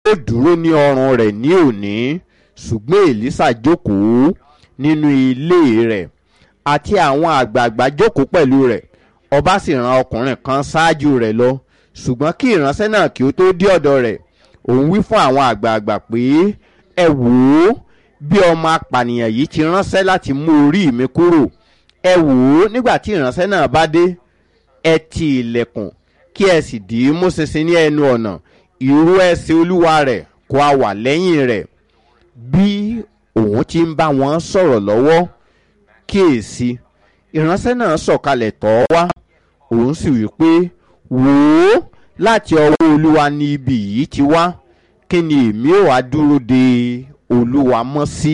ó dúró ní ọrùn rẹ̀ ní òní ṣùgbọ́n èlísà jókòó nínú ilé rẹ̀ àti àwọn àgbààgbà jókòó pẹ̀lú rẹ̀ ọba sì ran ọkùnrin kan ṣáájú rẹ̀ lọ ṣùgbọ́n kí ìránṣẹ́ náà kí ó tó dé ọ̀dọ̀ rẹ̀ òun wí fún àwọn àgbààgbà pé ẹ wò ó bí ọmọ apànìyàn yìí ti ránṣẹ́ láti mú orí mi kúrò ẹ wò ó nígbà tí ìránṣẹ́ náà bá dé ẹ ti ilẹ̀kùn kí ẹ sì dì í mú ṣinṣin ní ẹnu ọ̀nà ìró ẹsẹ̀ olúwa rẹ̀ kó a wà lẹ́yìn rẹ̀ bí òun ti ń bá wọn sọ̀rọ̀ lọ́wọ́ kíyèsí ìránṣẹ́ náà sọ̀kalẹ̀ tọ́ wá òun sì wí pé wò ó láti ọwọ́ olúwa ni ibi yìí ti wá kí ni èmi ò wá dúró de olúwa mọ́ sí.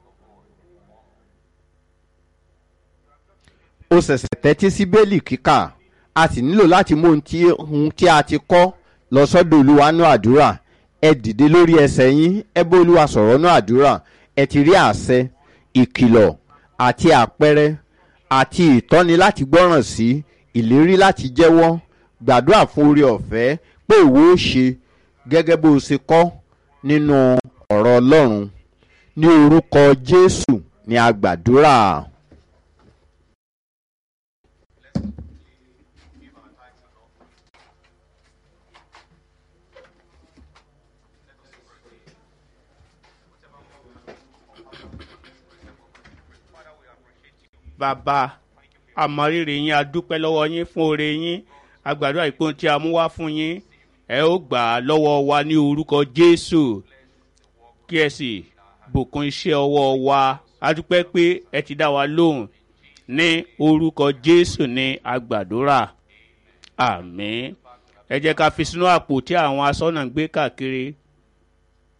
ó ṣẹ̀ṣẹ̀ tẹ́tí sí bẹ́ẹ̀lì kíkà a sì nílò láti mú ohun tí ohun tí a ti kọ́ lọ sọ́dọ̀ olúwa náà àdúrà ẹ dìde lórí ẹsẹ̀ yín ẹ bá olúwa sọ̀rọ̀ náà àdúrà ẹ ti rí àṣẹ ìkìlọ̀ àti àpẹẹrẹ àti ìtọ́ni láti gbọ́ràn sí ìlérí láti jẹ́wọ́ gbàdúrà fún orí ọ̀fẹ́ pé ìwọ ó ṣe gẹ́gẹ́ bó o ṣe kọ́ nínú ọ̀rọ̀ ọlọ́run ní orúkọ jésù ni a gbàdúrà. bàbá àmọrírì yín adúpẹ́ lọ́wọ́ yín fún oore yín agbàdo àìpọ́n tí a mú wá fún yín ẹ ó gbà á lọ́wọ́ wa ní orúkọ jésù kí ẹ sì bùkún iṣẹ́ ọwọ́ wa adúpẹ́ pé ẹ ti dá wa lóhùn ní orúkọ jésù ní agbàdúrà àmín ẹ jẹ́ ká fi sínú àpò tí àwọn asọ́nà ń gbé káàkiri